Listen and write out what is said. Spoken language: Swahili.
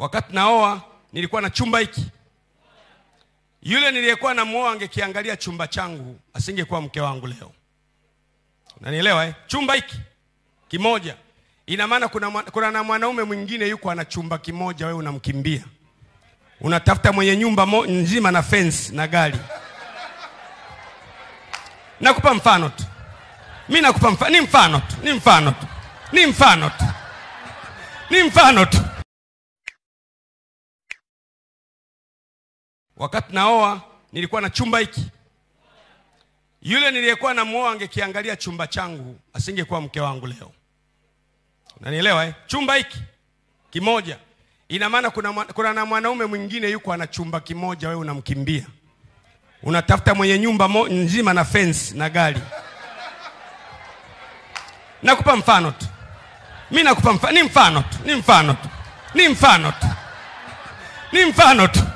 Wakati naoa nilikuwa na chumba hiki. Yule niliyekuwa namuoa angekiangalia chumba changu, asingekuwa mke wangu leo. Unanielewa eh? Chumba hiki kimoja, ina maana kuna, mwa- kuna na mwanaume mwingine yuko ana chumba kimoja, wewe unamkimbia, unatafuta mwenye nyumba mo, nzima na fence na gari. Nakupa mfano tu, mi nakupa mfano, ni mfano tu, ni mfano tu, ni mfano tu, ni mfano tu. Wakati naoa nilikuwa na chumba hiki. Yule niliyekuwa namuoa angekiangalia chumba changu, asingekuwa mke wangu leo. Unanielewa eh? Chumba hiki kimoja, ina maana kuna, mwa- kuna na mwanaume mwingine yuko ana chumba kimoja, wewe unamkimbia, unatafuta mwenye nyumba mo, nzima na fence na gari. Nakupa mfano tu, mi nakupa mfano, ni mfano tu, ni mfano tu, ni mfano tu, ni mfano tu.